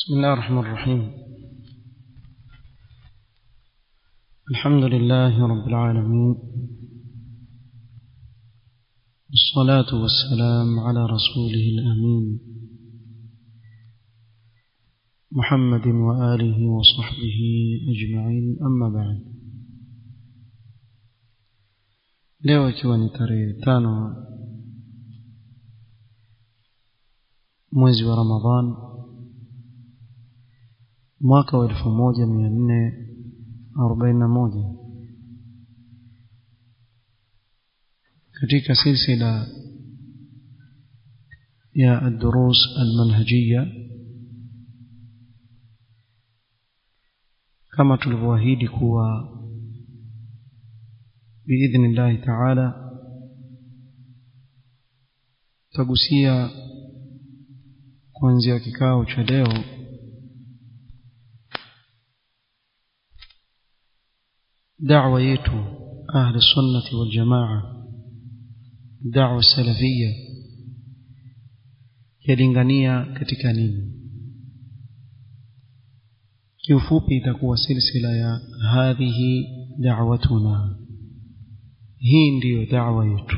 بسم الله الرحمن الرحيم الحمد لله رب العالمين الصلاة والسلام على رسوله الأمين محمد وآله وصحبه أجمعين أما بعد leo ikiwa ni tarehe tano mwezi wa ramadhan mwaka wa elfu moja mia nne arobaini na moja katika silsila ya الدروس المنهجية kama tulivyoahidi kuwa biidhni llahi taala tutagusia kuanzia kikao cha leo da'wa yetu ahli sunnati wal jamaa da'wa salafia yalingania katika nini kiufupi itakuwa silsila ya hadhihi da'watuna hii ndiyo da'wa yetu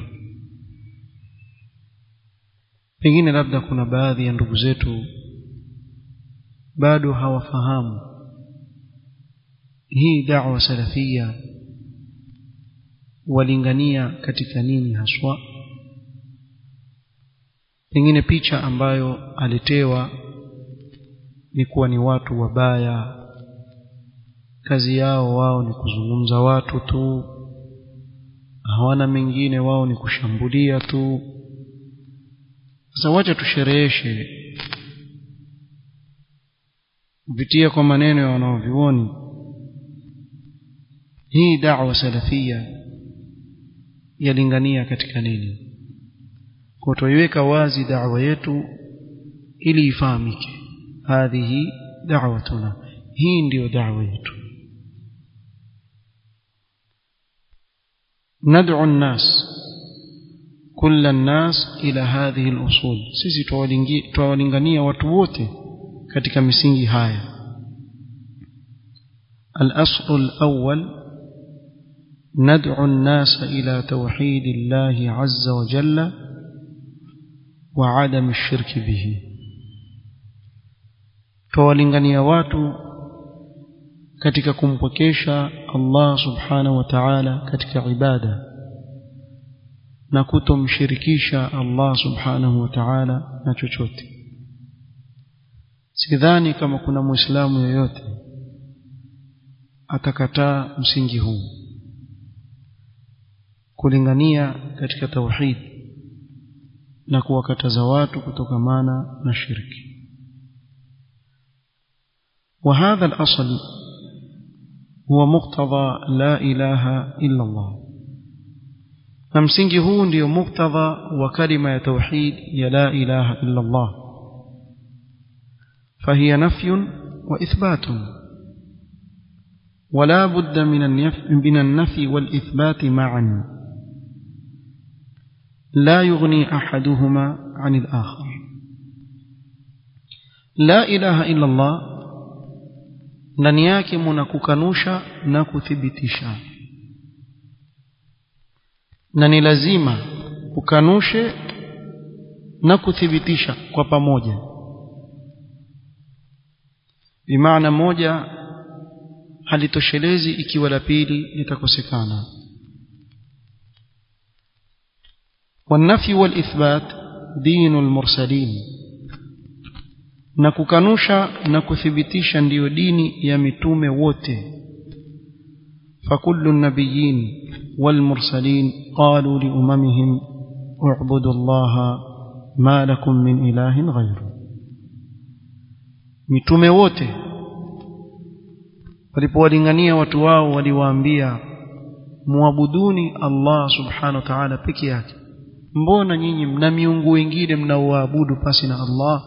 pengine labda kuna baadhi ya ndugu zetu bado hawafahamu hii da'wa salafia walingania katika nini haswa pengine picha ambayo alitewa ni kuwa ni watu wabaya kazi yao wao ni kuzungumza watu tu hawana mengine wao ni kushambulia tu sasa wacha tushereheshe kupitia kwa maneno ya wanaovyuoni hii da'wa salafia yalingania katika nini kwa tuiweka wazi da'wa yetu ili ifahamike hadhihi da'watuna hii ndiyo da'wa yetu ندعو الناس كل الناس إلى هذه الأصول sisi tuwalingania watu wote katika misingi haya الأصل الأول ندعو الناس إلى توحيد الله عز وجل وعدم الشرك به tuwalingania watu katika kumpokesha Allah subhanahu wa ta'ala katika ibada na kutomshirikisha Allah subhanahu wa ta'ala na chochote sidhani kama kuna muislamu yoyote atakataa msingi huu kulingania katika tauhid na kuwakataza watu kutokamana na shirki وهذا الأصل هو مقتضى لا إله إلا الله نمسنجي هو ndio مقتضى وكلمة توحيد يا لا إله إلا الله فهي نفي وإثبات ولا بد من من النفي والإثبات معا لا يغني أحدهما عن الآخر لا إله إلا الله ndani yake muna kukanusha na kuthibitisha na ni lazima ukanushe na kuthibitisha kwa pamoja bimaana moja halitoshelezi ikiwa la pili litakosekana والنفي والإثبات دين المرسلين na kukanusha na kuthibitisha ndiyo dini ya mitume wote فكل النبيين والمرسلين قالوا لأممهم اعبدوا الله ما لكم من إله غيره mitume wote walipowalingania watu wao waliwaambia muabuduni Allah subhanahu wa ta'ala peke yake mbona nyinyi mna miungu wengine mnaoabudu pasi na Allah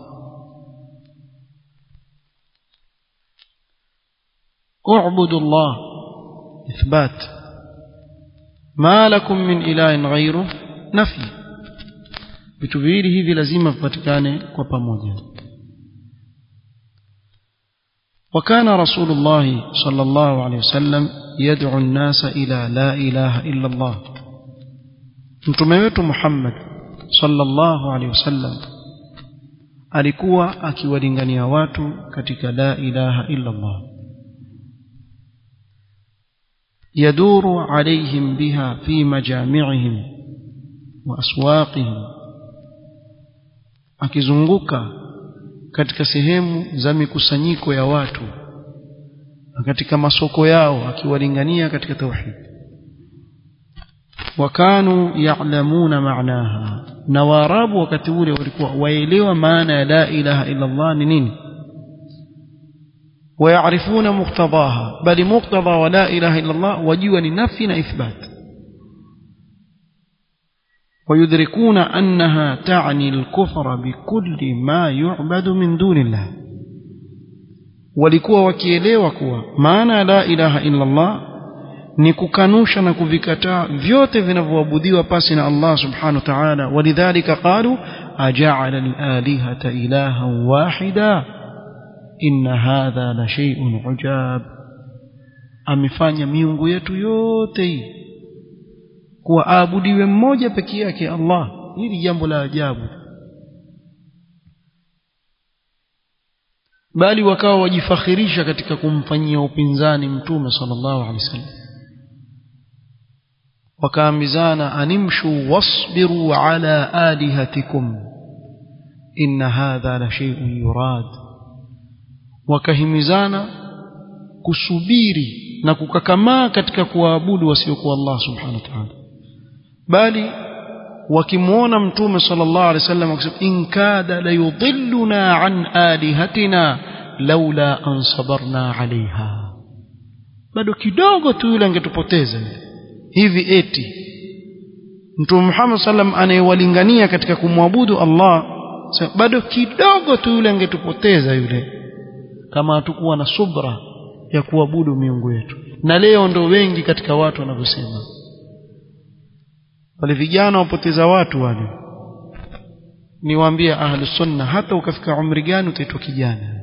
اعبدوا الله إثبات ما لكم من إله غيره نفي vitu viwili hivi lazima vipatikane kwa pamoja وكان رسول الله صلى الله عليه وسلم يدعو الناس إلى لا إله إلا الله mtume wetu Muhammad sallallahu alaihi wasallam alikuwa akiwalingania watu katika la ilaha illa Allah يدور عليهم بها في مجامعهم وأسواقهم akizunguka katika sehemu za mikusanyiko ya watu na katika masoko yao akiwalingania katika tauhid wakanu ya'lamuna ma'naha na waarabu wakati ule walikuwa waelewa maana ya la ilaha illa Allah ni nini ويعرفون مقتضاها بل مقتضى ولا إله إلا الله وجوا لنفي إثبات ويدركون أنها تعني الكفر بكل ما يعبد من دون الله walikuwa wakielewa kuwa maana la ilaha illa Allah ni kukanusha na kuvikataa vyote vinavyoabudiwa pasi na Allah subhanahu wa ta'ala walidhalika qalu aja'ala al-alihata ilahan wahida inna hadha la shay'un ujab amefanya miungu yetu yote hii kuwa aabudiwe mmoja peke yake Allah hili jambo la ajabu bali wakawa wajifakhirisha katika kumfanyia upinzani mtume sallallahu alaihi wasallam wakaambizana animshu wasbiru ala alihatikum inna hadha la shay'un yurad wakahimizana kusubiri na kukakamaa katika kuwaabudu wasiokuwa Allah subhanahu wa ta'ala bali wakimwona mtume sallallahu alaihi wasallam akisema in kada la yudilluna an alihatina laula an sabarna alaiha bado kidogo tu yule angetupoteza hivi eti mtume Muhammad sallam anayewalingania katika kumwabudu Allah bado kidogo tu yule angetupoteza yule kama hatukuwa na subra ya kuabudu miungu yetu na leo ndo wengi katika watu wanavyosema wale vijana wapoteza watu wale niwaambia ahlu sunna hata ukafika umri gani utaitwa kijana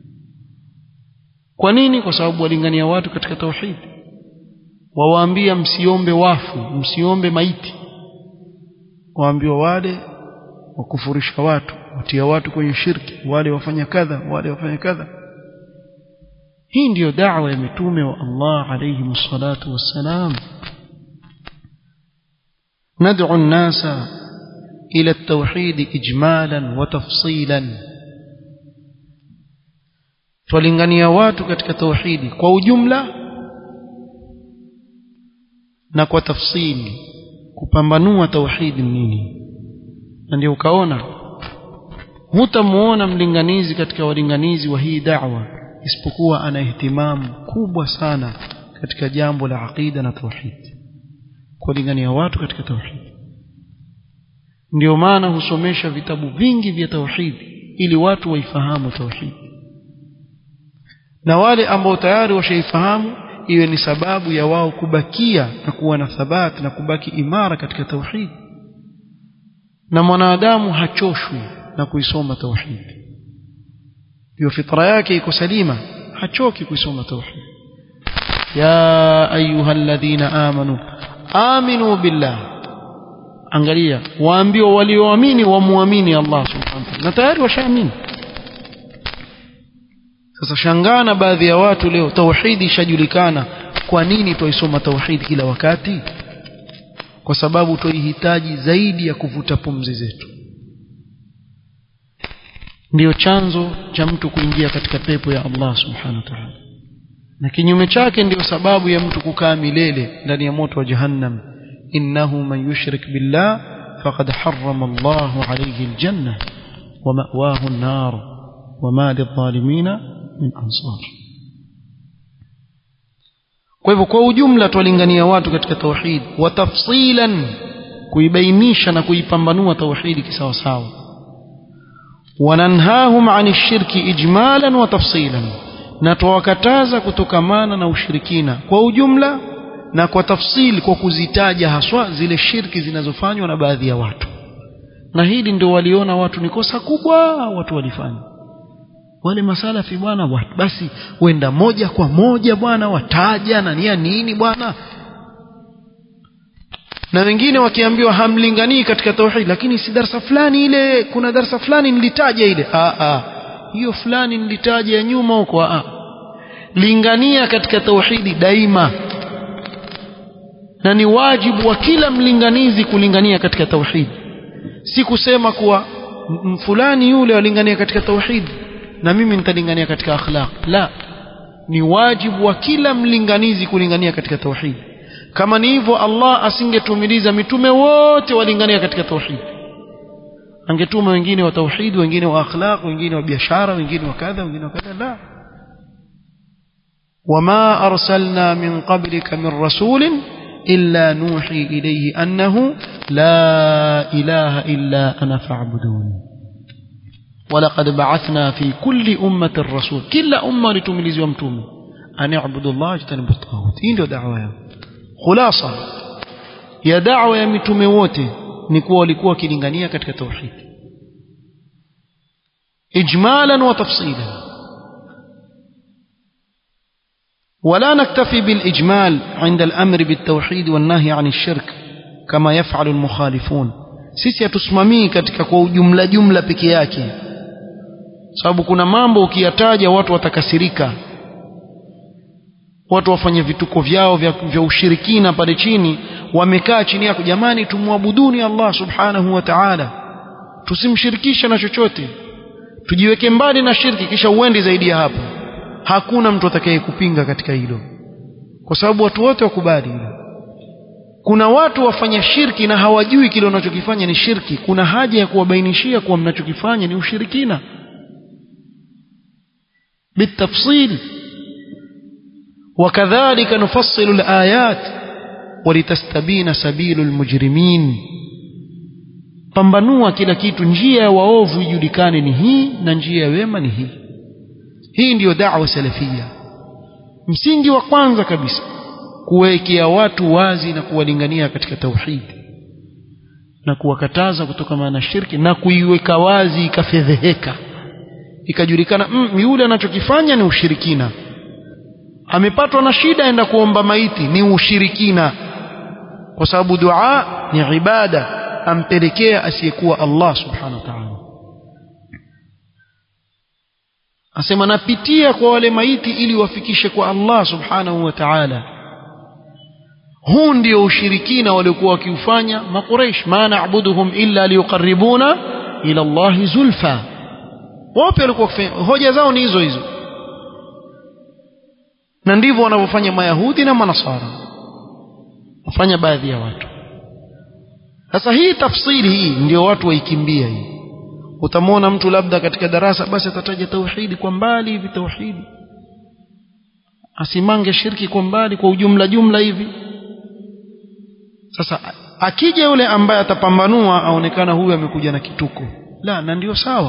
kwa nini kwa sababu walingania watu katika tauhid wawaambia msiombe wafu msiombe maiti waambiwa wale wakufurisha watu watia watu kwenye shirki wale wafanya kadha wale wafanya kadha hii ndiyo da'wa ya mitume wa Allah alayhi salatu wassalam ندعو الناس إلى التوحيد إجمالا وتفصيلا twalingania watu katika tauhidi kwa ujumla na kwa tafsili kupambanua tauhidi nini na ndio ukaona hutamuona mlinganizi katika walinganizi wa hii da'wa isipokuwa ana ihtimamu kubwa sana katika jambo la aqida na tauhidi kuwalingania watu katika tauhidi ndio maana husomesha vitabu vingi vya tauhidi ili watu waifahamu tauhidi na wale ambao tayari washaifahamu iwe ni sababu ya wao kubakia na kuwa na thabati na kubaki imara katika tauhidi na mwanadamu hachoshwi na kuisoma tauhidi hiyo fitra yake iko salima hachoki kuisoma tauhidi ya ayuha alladhina amanu aminu billah angalia waambiwa walioamini wamuamini Allah subhanahu wa ta'ala na tayari washaamini sasa shangana baadhi ya watu leo tauhidi ishajulikana kwa nini twaisoma tauhidi kila wakati kwa sababu twaihitaji zaidi ya kuvuta pumzi zetu ndiyo chanzo cha mtu kuingia katika pepo ya Allah subhanahu wa ta'ala na kinyume chake ndiyo sababu ya mtu kukaa milele ndani ya moto wa jahannam innahu man yushrik billah faqad harrama Allahu alayhi aljanna wa ma'wahu an-nar wa ma lidh-dhalimina min ansar kwa hivyo kwa ujumla twalingania watu katika tauhid wa tafsilan kuibainisha na kuipambanua tauhidi kisawasawa wananhahum ani shirki ijmalan wa tafsilan na twawakataza kutokamana na ushirikina kwa ujumla na kwa tafsili kwa kuzitaja haswa zile shirki zinazofanywa na baadhi ya watu na hili ndio waliona watu ni kosa kubwa watu walifanya wale masalafi bwana basi wenda moja kwa moja bwana wataja na nia nini bwana na wengine wakiambiwa hamlinganii katika tauhid lakini si darsa fulani ile kuna darsa fulani nilitaja ile a a hiyo fulani nilitaja ya nyuma huko a lingania katika tauhidi daima na ni wajibu wa kila mlinganizi kulingania katika tauhid si kusema kuwa fulani yule walingania katika tauhid na mimi nitalingania katika akhlaq la ni wajibu wa kila mlinganizi kulingania katika tauhid kama ni hivyo Allah asingetumiliza mitume wote walingania katika tauhid angetuma wengine wa tauhid wengine wa akhlaq wengine wa biashara wengine wa kadha wengine wa kadha la وما أرسلنا من قبلك من رسول إلا نوحي إليه أنه لا إله إلا أنا فاعبدون ولقد بعثنا في كل أمة الرسول كل أمة لتملز ومتوم أن يعبدوا الله اجتنبوا الطاغوت إيه دعوة خلاصة يا دعوة يا متوم wote ni kuwa walikuwa wakilingania katika tauhid ijmalan wa tafsilan ولا نكتفي بالإجمال عند الأمر بالتوحيد والنهي عن الشرك كما يفعل المخالفون sisi hatusimamii katika kwa ujumla jumla peke yake sababu kuna mambo ukiyataja watu watakasirika watu wafanye vituko vyao vya, vya ushirikina pale chini wamekaa chini yako jamani tumwabuduni Allah subhanahu wa ta'ala tusimshirikishe na chochote tujiweke mbali na shirki kisha uende zaidi ya hapo hakuna mtu atakaye kupinga katika hilo kwa sababu watu wote wakubali hilo kuna watu wafanya shirki na hawajui kile wanachokifanya ni shirki kuna haja ya kuwabainishia kuwa mnachokifanya ni ushirikina بالتفصيل وكذلك نفصل الآيات ولتستبين سبيل المجرمين pambanua kila kitu njia ya waovu ijulikane ni hii na njia ya wema ni hii hii ndiyo da'wa salafia msingi wa kwanza kabisa kuwekea watu wazi na kuwalingania katika tauhid na kuwakataza kutokana na shirki na kuiweka wazi ikafedheheka ikajulikana mm, yule anachokifanya ni ushirikina amepatwa na shida aenda kuomba maiti ni ushirikina kwa sababu dua ni ibada ampelekea asiyekuwa Allah subhanahu wa ta'ala asema napitia kwa wale maiti ili wafikishe kwa Allah subhanahu wa ta'ala huu ndio ushirikina waliokuwa wakiufanya maqureish ma na'buduhum illa liyuqarribuna ila Allah zulfa wapi walikuwa hoja zao ni hizo hizo na ndivyo wanavyofanya mayahudi na manasara wafanya baadhi ya watu sasa hii tafsiri hii ndio watu waikimbia hii utamwona mtu labda katika darasa basi atataja tauhidi kwa mbali hivi tauhidi asimange shirki kwa mbali kwa ujumla jumla hivi sasa akija yule ambaye atapambanua aonekana huyu amekuja na kituko la na ndio sawa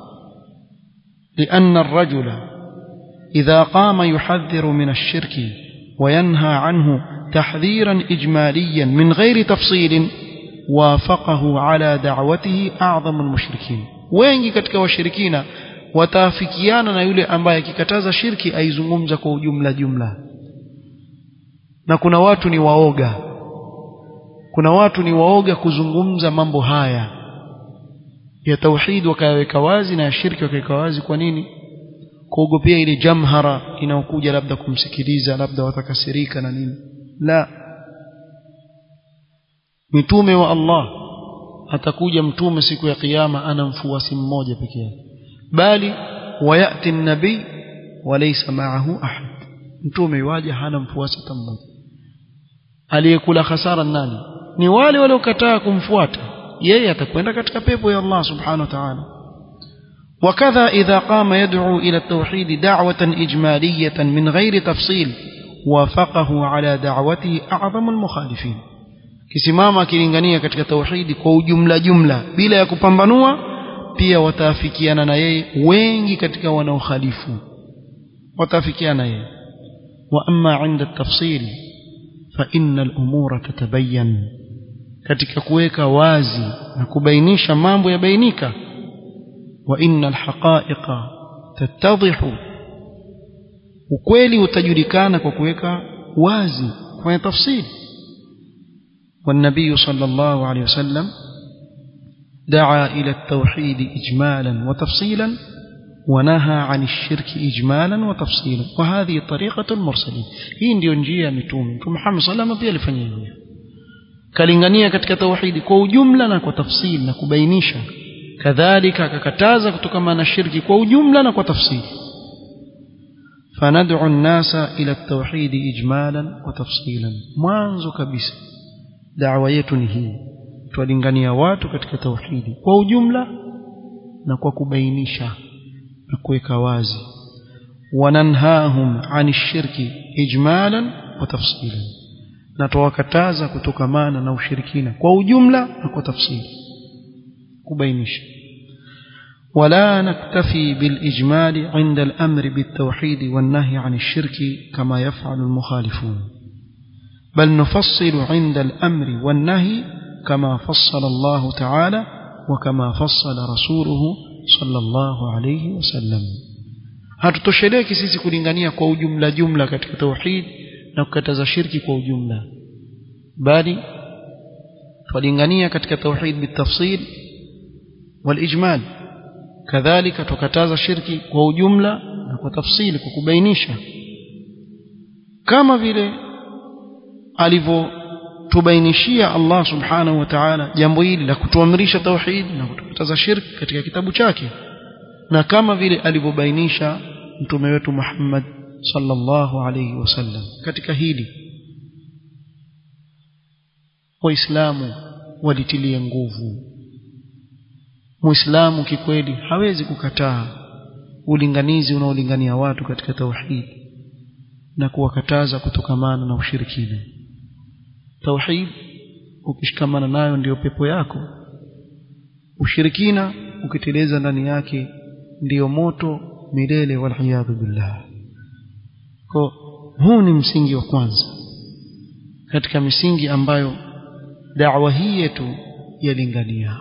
لأن الرجل إذا قام يحذر من الشرك وينهى عنه تحذيرا إجماليا من غير تفصيل وافقه على دعوته أعظم المشركين wengi katika washirikina wataafikiana na yule ambaye akikataza shirki aizungumza kwa ujumla jumla na kuna watu ni waoga kuna watu ni waoga kuzungumza mambo haya ya tauhid wakayaweka wazi na ya shirki wakaweka wazi kwa nini kuogopea ile jamhara inayokuja labda kumsikiliza labda watakasirika na nini la mitume wa Allah atakuja mtume siku ya kiyama ana mfuasi mmoja peke yake bali wayati an-nabii walaysa ma'ahu ahad mtume yuaje hana mfuasi hata mmoja aliyekula hasara nani ni wale waliokataa kumfuata yeye atakwenda katika pepo ya Allah subhanahu wa ta'ala وكذا إذا قام يدعو إلى التوحيد دعوة إجمالية من غير تفصيل وافقه على دعوته أعظم المخالفين kisimama akilingania katika tauhidi kwa ujumla jumla bila ya kupambanua pia wataafikiana na yeye wengi katika wanaokhalifu wataafikiana yeye wa amma inda tafsil fa inna al-umura tatabayyan katika kuweka wazi na kubainisha mambo yabainika wa inna al-haqa'iqa tattadhihu ukweli utajulikana kwa kuweka wazi kufanya tafsiri والنبي صلى الله عليه وسلم دعا إلى التوحيد إجمالا وتفصيلا ونهى عن الشرك إجمالا وتفصيلا وهذه طريقة المرسلين hii ndio njia ya mitume mtume Muhammad sallallahu pia alifanya hivyo kalingania katika tauhidi kwa ujumla na kwa tafsili na kubainisha kadhalika akakataza kutokana na shirki kwa ujumla na kwa tafsili فندعو الناس إلى التوحيد إجمالا وتفصيلا mwanzo kabisa da'wa yetu ni hii tuwalingania watu katika tauhidi kwa ujumla na kwa kubainisha na kuweka wazi wananhahum ani shirki ijmalan wa tafsilan na tuwakataza kutokamana na ushirikina kwa ujumla na kwa tafsiri kubainisha ولا نكتفي بالإجمال عند الأمر بالتوحيد والنهي عن الشرك كما يفعل المخالفون بل نفصل عند الأمر والنهي كما فصل الله تعالى وكما فصل رسوله صلى الله عليه وسلم hatutosheleki sisi kulingania kwa ujumla jumla katika tauhid na kukataza shirki kwa ujumla bali twalingania katika tauhid bitafsil walijmal kadhalika tukataza shirki kwa ujumla na kwa tafsili kwa kubainisha kama vile alivyotubainishia Allah subhanahu wa ta'ala jambo hili la kutuamrisha tauhid na kutukataza shirki katika kitabu chake na kama vile alivyobainisha mtume wetu Muhammad sallallahu alayhi wasallam katika hili waislamu walitilia nguvu muislamu kikweli hawezi kukataa ulinganizi unaolingania watu katika tauhid na kuwakataza kutokamana na ushirikina tauhid ukishikamana nayo ndiyo pepo yako ushirikina ukiteleza ndani yake ndiyo moto milele waliyadhu billah kwa huu ni msingi wa kwanza katika misingi ambayo da'wa hii yetu yalingania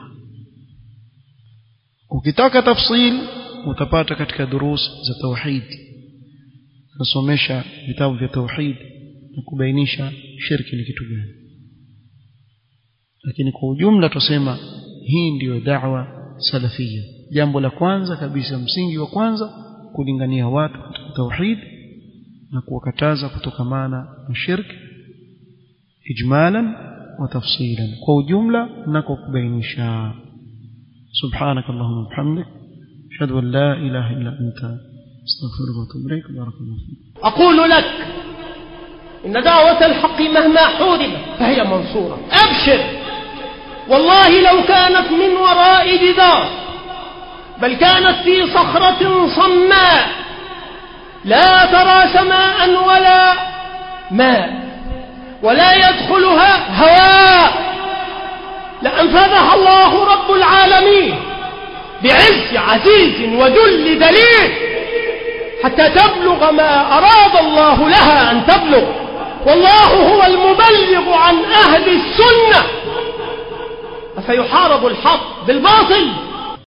ukitaka tafsil utapata katika durus za tauhid nasomesha vitabu vya tauhid na kubainisha shirki ni kitu gani lakini kwa ujumla tusema hii ndiyo da'wa salafia jambo la kwanza kabisa msingi wa kwanza kulingania watu katika tauhid na kuwakataza kutokamana na shirki ijmalan wa tafsilan kwa ujumla na kwa kubainisha سبحانك اللهم وبحمدك أشهد أن لا إله إلا أنت أستغفرك وأتوب إليك بارك الله فيك أقول لك إن دعوة الحق مهما حوربت فهي منصورة أبشر والله لو كانت من وراء جدار بل كانت في صخرة صماء لا ترى سماء ولا ماء ولا يدخلها هواء لأنفذها الله رب العالمين بعز عزيز وذل دليل حتى تبلغ ما أراد الله لها أن تبلغ والله هو المبلغ عن أهل السنة أفيحارب الحق بالباطل